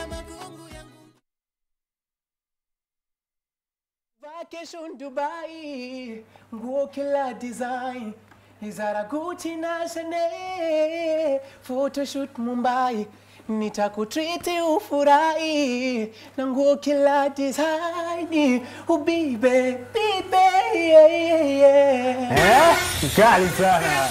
Vacation Dubai, nguo kila design, Zara, Gucci na Chanel, photoshoot Mumbai, nitakutriti ufurahi na nguo kila design, ubibe bibe yeah, yeah, yeah. Eh, kali sana.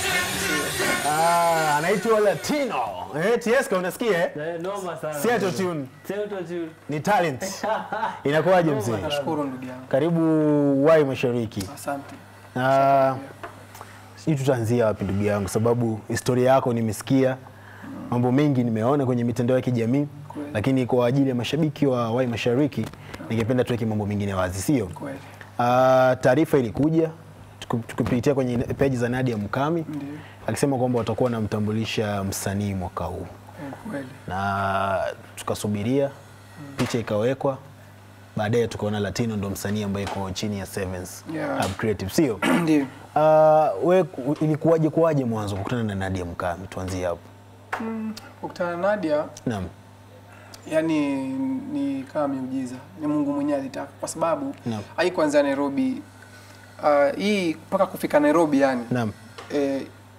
Ah, anaitwa Latino. Eh, Tieska unasikia eh? Eh, noma sana. Si auto tune, Si auto tune. ni talent. Inakuwaje mzee? Nashukuru ndugu yangu, Karibu Wai Mashariki. asante. Ah, sijui tutaanzia wapi ndugu yangu, sababu historia yako nimesikia, mambo mengi nimeona kwenye mitandao ya kijamii, Kweli. lakini kwa ajili ya mashabiki wa Wai Mashariki ningependa tuweke mambo mengine wazi, sio? Kweli Ah, taarifa ilikuja tuku- tukipitia kwenye peji za Nadia Mukami ndio, akisema kwamba watakuwa wanamtambulisha msanii mwaka huu, eh, kweli na tukasubiria, picha ikawekwa, baadaye tukaona Latino ndo msanii ambaye iko chini ya Sevens Yeah. Hub Creative, sio? ndio. Uh, we ku- ilikuwaje kuwaje mwanzo kukutana na Nadia Mukami? Tuanzie hapo. Kukutana na Nadia Naam. yani ni kama miujiza, ni Mungu mwenyewe alitaka, kwa sababu Naam. haikuanzia Nairobi. Uh, hii mpaka kufika Nairobi yani Naam. eh,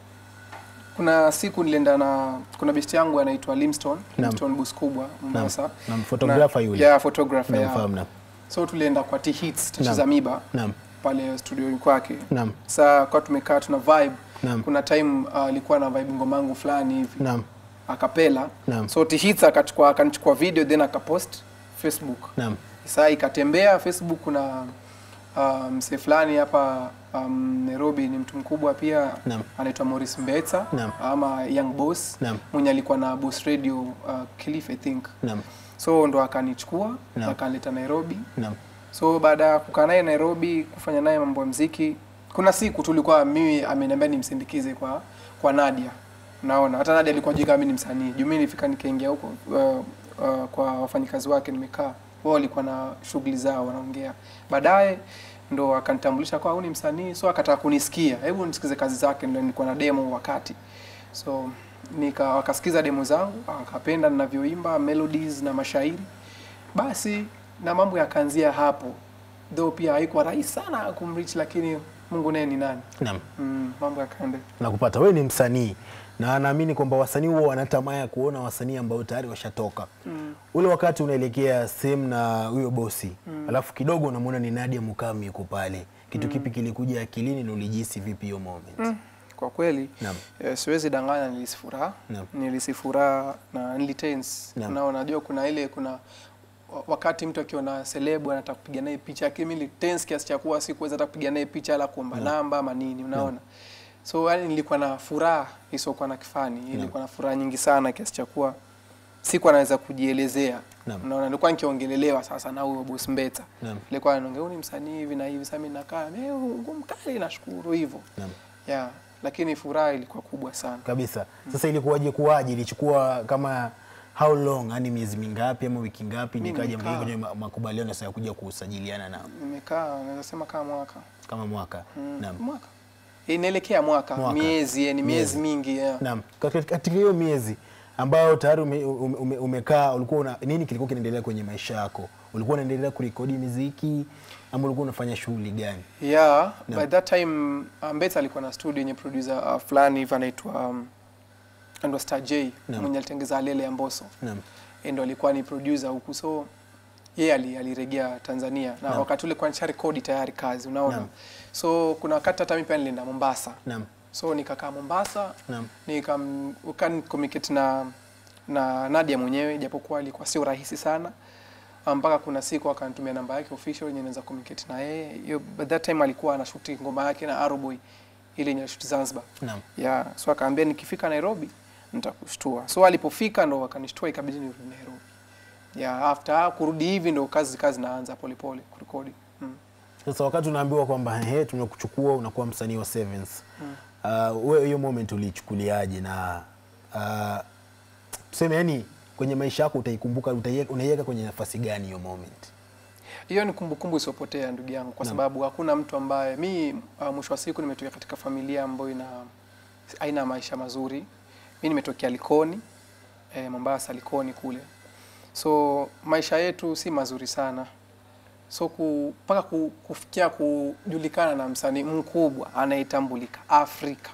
kuna siku nilienda na kuna besti yangu anaitwa Limston Naam. Limston bus kubwa Mombasa Naam, photographer Na- yule. yeah, photographer yeah. Namfahamu naam. so tulienda kwa T Hits Naam. tacheza miba Naam. pale studio kwake Naam. saa kwa tumekaa tuna vibe Naam. kuna time uh, alikuwa na vibe ngoma yangu fulani hivi Naam. akapela Naam. so T Hits akachukua akanichukua video then akapost Facebook Naam. saa ikatembea Facebook kuna uh, msee fulani hapa um, Nairobi ni mtu mkubwa pia Naam. anaitwa Morris Mbetsa Naam. ama Young Boss Naam. mwenye alikuwa na Boss Radio uh, Cliff I think Naam. so ndo akanichukua Naam. akanileta Nairobi Naam. so baada ya kukaa naye Nairobi kufanya naye mambo ya mziki kuna siku tulikuwa mimi ameniambia nimsindikize kwa kwa Nadia naona hata Nadia alikuwa jika mimi ni msanii juu mimi nilifika nikaingia huko uh, uh, kwa wafanyikazi wake nimekaa wao walikuwa na shughuli zao wanaongea baadaye ndo akanitambulisha kwa huyu ni msanii so akataka kunisikia hebu nisikize kazi zake ndio nilikuwa na demo wakati so nika wakasikiza demo zangu akapenda ninavyoimba melodies na mashairi basi na mambo yakaanzia hapo though pia haikuwa rahisi sana kumreach lakini Mungu naye ni nani Naam. mm, mambo yakaenda Nakupata. Wewe ni msanii na naamini kwamba wasanii huwa wana tamaa ya kuona wasanii ambao tayari washatoka. Ule wakati unaelekea sehemu na huyo bosi alafu kidogo unamwona ni Nadia Mukami yuko pale, kitu kipi kilikuja akilini na ulijihisi vipi hiyo moment? kwa kweli Naam. eh, siwezi danganya nilisi furaha Naam. nilisi furaha na nilitense Naam. na unajua kuna ile kuna wa- wakati mtu akiona celebu anataka kupiga naye picha lakini mimi nilitense kiasi cha kuwa sikuweza hata kupiga naye picha ala kuomba namba ama nini unaona so yani nilikuwa na furaha isiokuwa na kifani nilikuwa na furaha nyingi sana kiasi cha kuwa sikuwa naweza kujielezea Naam. unaona nilikuwa nikiongelelewa sasa na huyo boss Mbeta Naam. nilikuwa anaongea "Huyu ni msanii hivi na hivi sasa mimi nakaa eh ngumu kali nashukuru hivyo Naam. yeah lakini furaha ilikuwa kubwa sana Kabisa. Sasa ilikuwaje kuwaje? Ilichukua kama how long, yani miezi mingapi ama wiki ngapi Mimi nikaja nimekaa. kwenye ma- makubaliano sasa ya kuja kusajiliana na nimekaa naweza sema kama mwaka kama mwaka? Naam. mwaka inaelekea mwaka, Mwaka. miezi yani miezi Miezi. mingi yeah. Naam. Katika katika hiyo miezi ambayo tayari ume, ume, ume, umekaa ulikuwa una, nini kilikuwa kinaendelea kwenye maisha yako? Ulikuwa unaendelea kurekodi muziki ama ulikuwa unafanya shughuli gani? yeah by that time uh, Mbetsa alikuwa na studio yenye producer uh, fulani hivi anaitwa um, ndo Star J Naam. mwenye alitengeza Lele ya Mbosso Naam. Yeye ndo alikuwa ni producer huku so yeye ali, aliregea Tanzania na Naam. wakati ule kwa nisha rekodi tayari kazi unaona Naam. so kuna wakati hata mimi pia nilienda Mombasa Naam. so nikakaa Mombasa Naam. nikam ukan communicate na na Nadia mwenyewe japokuwa ilikuwa sio rahisi sana Ah, mpaka kuna siku akanitumia namba yake official yenye naweza communicate na yeye hiyo by that time alikuwa anashuti ngoma yake na Aroboy ile yenye shoot Zanzibar Naam. yeah so akaambia nikifika Nairobi nitakushtua so alipofika ndo akanishtua ikabidi nirudi Nairobi yeah after kurudi hivi ndo kazi kazi naanza polepole kurekodi mm. Sasa wakati unaambiwa kwamba ehe, tumekuchukua unakuwa msanii wa Sevens. Uh, wewe hiyo moment ulichukuliaje na uh, tuseme yani kwenye maisha yako utaikumbuka utaiweka- unaiweka kwenye nafasi gani hiyo moment? Hiyo ni kumbukumbu isiyopotea ndugu yangu, kwa sababu hakuna mtu ambaye mi uh, mwisho wa siku nimetokea katika familia ambayo ina aina maisha mazuri. Mi nimetokea Likoni eh, Mombasa Likoni kule, so maisha yetu si mazuri sana so ku- mpaka ku, kufikia kujulikana na msanii mkubwa anayetambulika Afrika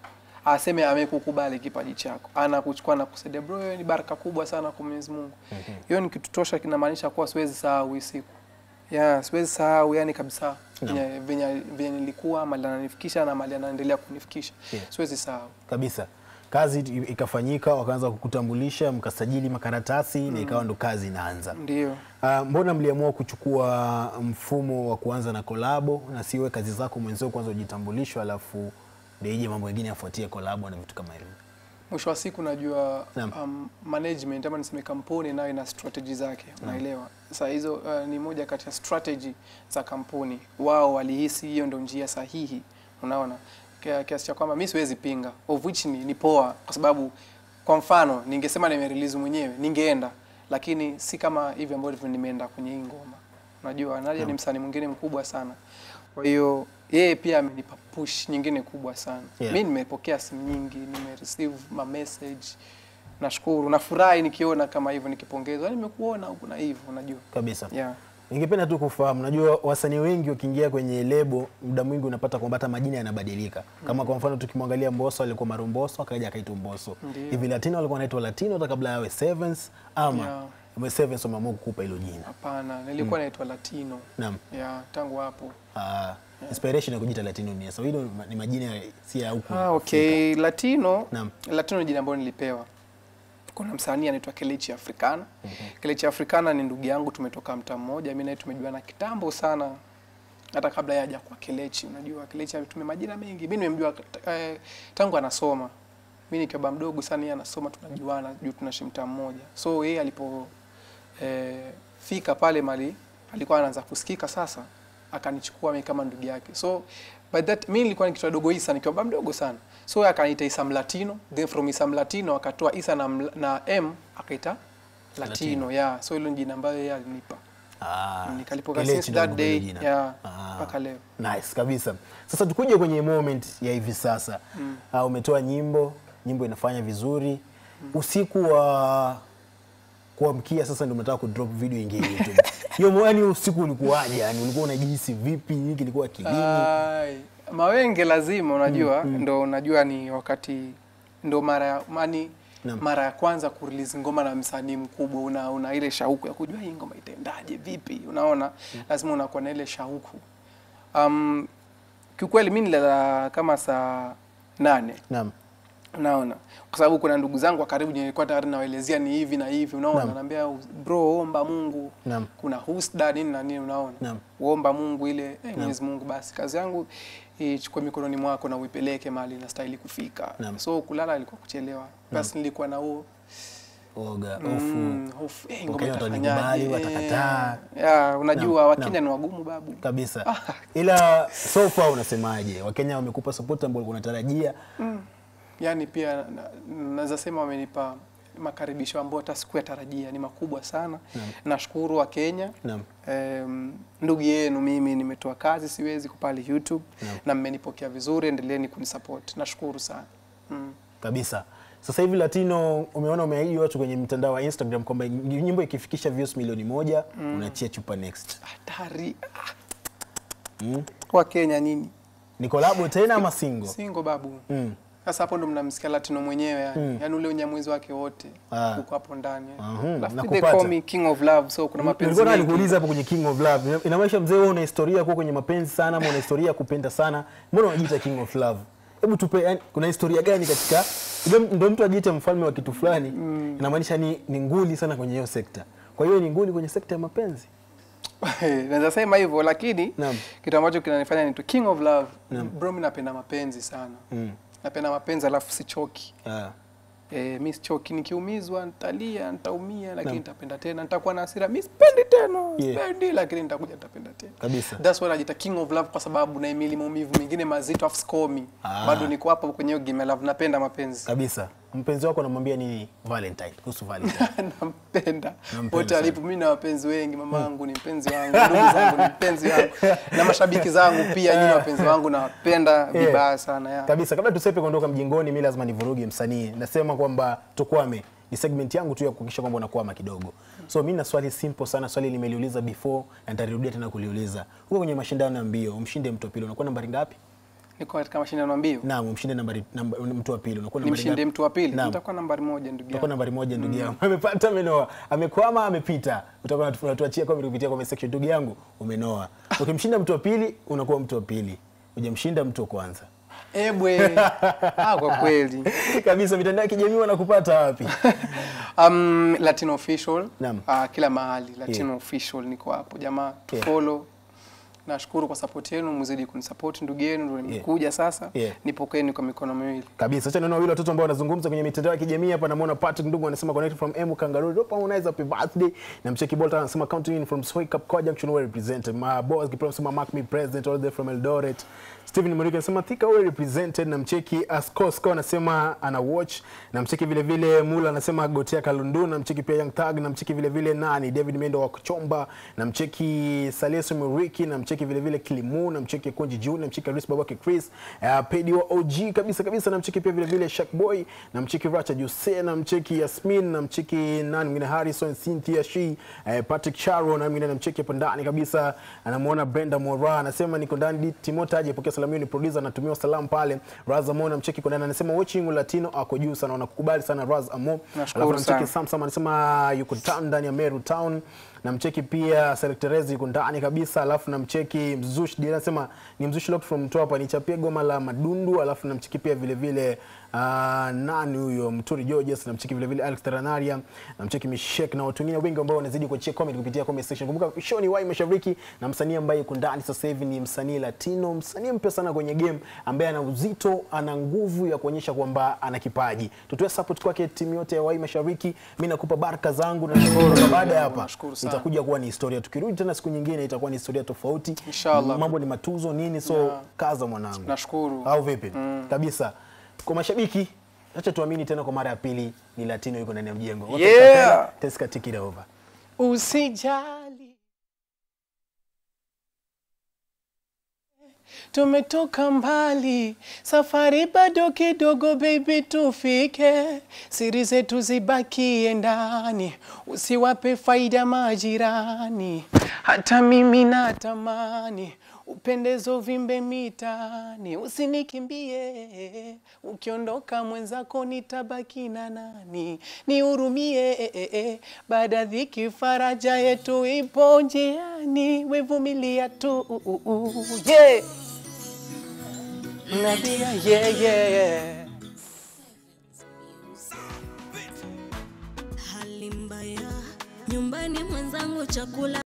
aseme amekukubali kipaji chako, anakuchukua na kusaidia, bro, hiyo ni baraka kubwa sana kwa Mwenyezi Mungu. Hiyo ni kitu tosha, kinamaanisha kuwa siwezi sahau hii siku yeah, siwezi sahau yani kabisa venye venye venye nilikuwa mali ananifikisha na mali anaendelea kunifikisha Yeah. siwezi sahau. kabisa kazi i- ikafanyika wakaanza kukutambulisha mkasajili makaratasi na ikawa ndo kazi inaanza Ndio. Ah, mbona mliamua kuchukua mfumo wa kuanza na kolabo na siwe kazi zako mwenzio kwanza ujitambulisho alafu ndio ije mambo mengine yafuatie kolabo na vitu kama hivyo mwisho wa siku najua Naam. um, management ama niseme kampuni nayo ina strategy zake unaelewa sasa hizo uh, ni moja kati ya strategy za kampuni wao walihisi hiyo ndo njia sahihi unaona Kia- kiasi cha kwamba mi siwezi pinga of which ni, ni poa kwa sababu kwa mfano ningesema nimerelease mwenyewe ningeenda lakini si kama hivi ambavyo nimeenda kwenye hii ngoma unajua Nadia ni msanii mwingine mkubwa sana kwa hiyo yeye pia amenipa push nyingine kubwa sana Yeah. mi nimepokea simu nyingi nimereceive ma message nashukuru nafurahi nikiona kama hivyo nikipongezwa "Yaani nimekuona huku na hivyo unajua kabisa yeah. ningependa tu kufahamu najua wasanii wengi wakiingia kwenye lebo muda mwingi unapata kwamba hata majina yanabadilika kama kwa mfano tukimwangalia Mbosso alikuwa Marumboso akaja akaitwa Mbosso Ndiyo. hivi Latino alikuwa anaitwa Latino hata kabla yawe Sevens ama Yeah. Sevens wameamua kukupa hilo jina hapana nilikuwa naitwa latino naam yeah, tangu hapo Ah, inspiration ya kujiita Latino ni sawa. Hilo ni majina ya- si ya huku. ah, okay latino Naam. latino ni jina ambayo nilipewa kuna msanii anaitwa Kelechi Africana Kelechi Africana ni ndugu yangu tumetoka mtaa mmoja mimi naye tumejuana kitambo sana hata kabla yeye haja kwa Kelechi unajua Kelechi ametumia majina mengi mimi nimemjua eh, tangu anasoma mimi nikiwa mdogo sana yeye anasoma tunajuana juu tunaishi mtaa mmoja so yeye alipo eh, fika pale mali alikuwa anaanza kusikika sasa akanichukua mimi kama ndugu yake so by that mimi nilikuwa nikitoa dogo Isa nikiwa bado mdogo sana so yeye akaniita Isam Latino then from Isam Latino akatoa Isa na, mla- na M akaita Latino, Latino. yeah so hilo ni jina ambayo yeye alinipa Ah, nikalipoka Kelechi since ndio that alikupa day hilo jina. yeah Ah. mpaka leo Nice kabisa. Sasa tukuje kwenye moment ya hivi sasa. Ah, umetoa nyimbo, nyimbo inafanya vizuri. Usiku wa kuamkia sasa ndio umetaka kudrop video ingie YouTube. Hiyo mwani usiku ulikuwaje? Yani ulikuwa unajihisi vipi? Hiki kilikuwa kilini? Ai, mawenge lazima unajua ndo unajua ni wakati ndo mara ya mani Naam. mara ya kwanza kurelease ngoma na msanii mkubwa una, una ile shauku ya kujua hii ngoma itaendaje vipi unaona lazima unakuwa na ile shauku um, kiukweli mi nilala kama saa nane Naam. unaona kwa sababu kuna ndugu zangu wa karibu wenye nilikuwa tayari nawaelezea ni hivi na hivi unaona Naam. naambia bro omba Mungu Naam. kuna husda nini na nini unaona Naam. uomba Mungu ile eh, Mwenyezi Mungu basi kazi yangu ichukue mikononi mwako na uipeleke mahali inastahili kufika Naam. so kulala ilikuwa kuchelewa basi nilikuwa na huo Oga, hofu. mm, hofu eh, ngoma Wakenya itafanyaje watanikubali, watakataa. eh, ya unajua Naam, wakenya ni wagumu babu kabisa ila so far unasemaje wakenya wamekupa support ambao ulikuwa unatarajia yani pia na- na- naweza sema wamenipa makaribisho ambayo hata sikuyatarajia ni makubwa sana nashukuru wa Kenya Naam. Em, ndugu yenu mimi nimetoa kazi siwezi pale YouTube na mmenipokea vizuri endeleeni kunisupport nashukuru sana mm. kabisa sasa hivi latino umeona umeahidi watu kwenye mtandao wa instagram kwamba nyimbo ikifikisha views milioni moja unachia chupa next hatari ah. mm. wa Kenya nini ni kolabo tena ama single singo babu mm. sasa hapo ndo mnamsikia Latino mwenyewe yani, Mm. yani ule unyamwezi wake wote Ah. uko hapo ndani Aha, Alafu they nakupata. call me king of love so kuna mapenzi nilikuwa nataka mengi nikuuliza hapo kwenye king of love Ina- inamaanisha mzee wewe una historia kuwa kwenye mapenzi sana ama una historia ya kupenda sana mbona unajiita king of love hebu tupe yani, kuna historia gani katika ndio ndio mtu ajiite mfalme wa kitu fulani inamaanisha ni, ni nguli sana kwenye hiyo sekta kwa hiyo ni nguli kwenye sekta ya mapenzi naweza sema hivyo lakini Naam. kitu ambacho kinanifanya ni king of love bro mi napenda mapenzi sana mm. napenda mapenzi alafu sichoki ah. e, mi sichoki nikiumizwa nitalia nitaumia lakini nitapenda tena nitakuwa na hasira mi sipendi tena Yeah. sipendi lakini nitakuja nitapenda tena kabisa That's why najita king of love kwa sababu naimili maumivu mengine mazito afu sikomi Ah. bado niko hapo kwenye hiyo game ya love napenda mapenzi kabisa mpenzi wako anamwambia nini valentine kuhusu valentine nampenda Nampenda wote sana. alipo. Mimi na wapenzi wengi, mama yangu ni mpenzi wangu, ndugu zangu ni mpenzi wangu, na mashabiki zangu pia, nyinyi wapenzi wangu nawapenda vibaya sana ya. kabisa kabla tusepe kuondoka mjingoni mi lazima nivuruge msanii nasema kwamba tukwame ni segment yangu tu ya kuhakikisha kwamba unakwama kidogo. So mimi na swali simple sana, swali nimeliuliza before na nitalirudia tena kuliuliza. Huko kwenye mashindano ya mbio, umshinde mtu wa pili unakuwa nambari ngapi? Niko katika mashindano ya mbio. Naam, umshinde nambari namba, mtu wa pili unakuwa Ni nambari mshinde ngapi? mtu wa pili. Naam. Nitakuwa nambari moja ndugu Utakuwa yangu. nambari moja ndugu yangu. Amepata amenoa. Amekwama amepita. Utakuwa unatu- unatuachia comment kupitia comment section ndugu yangu umenoa. Ukimshinda mtu wa pili unakuwa mtu wa pili. Hujamshinda mtu wa kwanza. Ebwe. Ah, kwa kweli. Kabisa mitandao ya kijamii wanakupata wapi? Um, Latino official. Naam. Ah, kila mahali Latino official niko hapo. Jamaa, Yeah. tufollow. Nashukuru kwa support yenu, mzidi kunisupport ndugu yenu, ndio nimekuja sasa. Yeah. Nipokeeni kwa mikono miwili. Kabisa. Acha niona wawili watoto ambao wanazungumza kwenye mitandao ya kijamii hapa. Namuona Patrick Ndugu anasema connected from Emu Kangaroo. Ropa unaweza happy birthday. Na mcheki Bolton anasema counting in from Soy Cup Koja Junction well represented. My boss Kiprem anasema mark me president all the way from Eldoret. Steven Muriki anasema Thika well represented. Na mcheki Askosko anasema ana watch. Na mcheki vile vile Mula anasema Gotia Kalundu. Na mcheki pia Young Thug. Na mcheki vile vile nani David Mendo wa Kuchomba. Na mcheki Saleso Muriki. Na mcheki vile vile Kilimu. Na mcheki Konji Juu. Na mcheki Chris Babake Chris. Uh, Pedi wa OG kabisa kabisa. Na mcheki pia vile vile Shak Boy. Na mcheki Racha Jose. Na mcheki Yasmin. Na mcheki nani mwingine Harrison Cynthia Shi. Uh, Patrick Charo. Na mwingine na mcheki hapo ndani kabisa. Anamuona Brenda Mora. Anasema niko ndani Timota aje pokea salamu hiyo ni producer anatumiwa salamu pale. Raz Amo na mcheki kwa ndani anasema watching Latino ako juu sana wanakukubali sana Raz Amo. Nashukuru Alafu namcheki sana. Samsam anasema yuko town ndani ya Meru town. Namcheki pia Selectorez yuko ndani kabisa, alafu namcheki Mzushi Dira anasema ni Mzushi locked from Mtwapa, nichapie goma la Madundu, alafu namcheki pia vile vile uh, nani huyo Mturi Georges, namcheki vile vile Alex Teranaria, namcheki Mishek na watu wengine wengi ambao wanazidi kuachia comment kupitia comment section. Kumbuka show ni Wai Mashariki na msanii ambaye yuko ndani sasa hivi ni msanii Latino, msanii mpya sana kwenye game ambaye ana uzito, ana nguvu ya kuonyesha kwamba ana kipaji. Tutoe support kwake timu yote ya Wai Mashariki. Mimi nakupa baraka zangu na nashukuru baada ya hapa Nashukuru sana. itakuja kuwa ni historia. Tukirudi tena siku nyingine itakuwa ni historia tofauti. Inshallah. Mambo ni matuzo nini, so Yeah. kaza mwanangu. Nashukuru. Au vipi? Kabisa. Kwa mashabiki, acha tuamini tena kwa mara ya pili ni Latino yuko ndani ya mjengo. Watu Yeah. wakapenda, Teska take it over. Usijali, tumetoka mbali, safari bado kidogo, baby, tufike. Siri zetu zibakie ndani, usiwape faida majirani. Hata mimi natamani upendezo vimbe mitani, usinikimbie. Ukiondoka mwenzako nitabaki na nani? Nihurumie eh, eh, eh. baada ya dhiki faraja yetu ipo njiani, wevumilia tu uh, uh, uh, yeah. Nadia, yeah, yeah. hali mbaya nyumbani, mwenzangu chakula